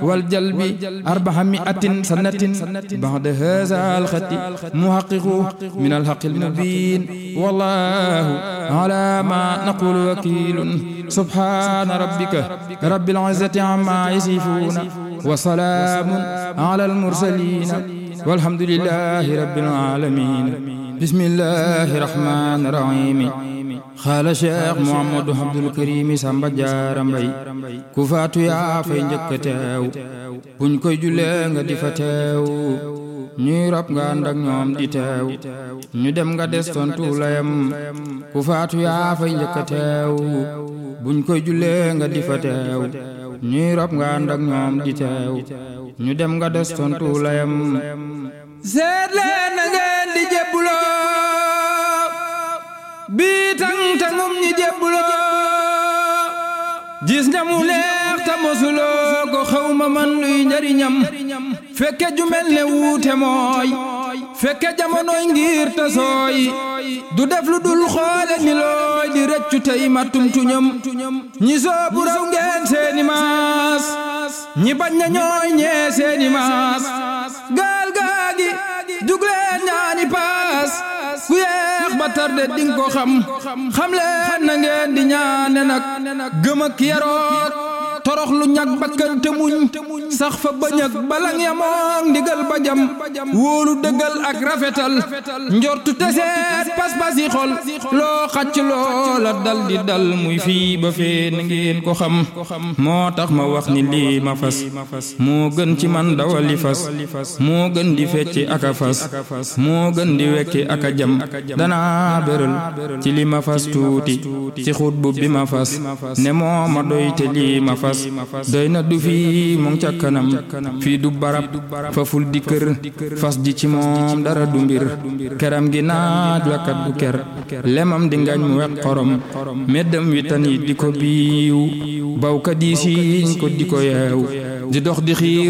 والجلب أربعمائة سنة بعد هذا الخط محقق من الحق المبين والله على ما نقول وكيل سبحان ربك رب العزة عما يصفون وسلام على المرسلين والحمد لله رب العالمين بسم الله الرحمن الرحيم xaala cheikh Mouhamadou Abdoul Karim Samba Diarra Mbaye ku faatu yaa fay njëkk a teew buñ koy jullee nga di fa teew ñuy rob nga ànd ak ñoom di teew ñu dem nga des tontu layam ku faatu yaa fay njëkk a teew buñ koy jullee nga di fa teew ñuy rob nga ànd ak ñoom di teew ñu dem nga des tontu layam seet leen na ngeen di jébbuloo bii tang tangum ñi jébbuloo gis nga mu neex ta mosuloo ko xawma man luy njariñam fekke ju mel ne wuute mooy fekke jamonoy ngir ta sooy du def lu dul xoole ni looy di rëccu tey mattum tuñam ñi soobu raw ngeen seeni maas ñi bañ na ñooy ñee seeni maas gaal gaagi jugleen ñaani paas ku yeex ba tarde ding ko xam xam leen na ngeen di ñaane nag gëm ak yaroot torox lu ñag bakkante muñ sax fa bañ ak balang yamoog ndigal ba jam wóolu dëggal ak rafetal njortu teseet pas-pas yi xol loo xacc loola dal di dal muy fii ba fee na ngeen ko xam moo tax ma wax ni lii ma fas moo gën ci man dawali fas moo gën di fecci ak a fas moo gën di wekki ak a jam danaa béral ci li ma fas tuuti ci xut bu bi ma fas ne moo ma doy te lii ma fas doy na du fii mu ngi ca kanam fii du barab faful di kër fas ji ci moom dara du mbir keram gi naaj la kat du ker lemam di ngañ mu wex xorom meddam wi tan yi di ko biiw bawkat yi siiñ ko di ko yeew di dox di xiir